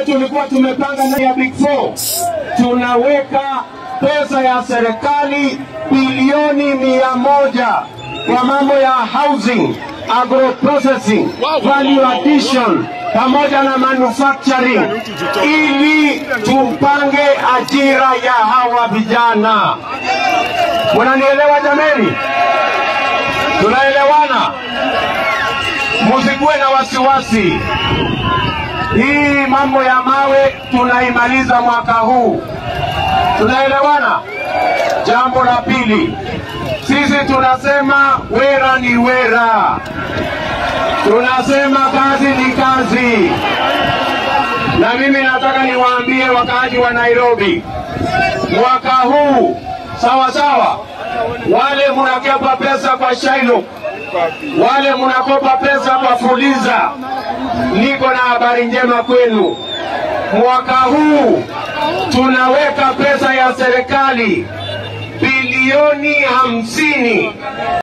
tulikuwa tumepanga ndani ya Big Four, tunaweka pesa ya serikali bilioni mia moja kwa mambo ya housing, agro processing, value addition pamoja na manufacturing ili tupange ajira ya hawa vijana. Munanielewa jameni? Tunaelewana? Musikuwe na wasiwasi. Hii mambo ya mawe tunaimaliza mwaka huu. Tunaelewana? Jambo la pili, sisi tunasema wera ni wera, tunasema kazi ni kazi. Na mimi nataka niwaambie wakaaji wa Nairobi, mwaka huu sawa sawa, wale munakopa pesa kwa Shailo, wale munakopa pesa kwa Fuliza, niko na habari njema kwenu. Mwaka huu tunaweka pesa ya serikali bilioni hamsini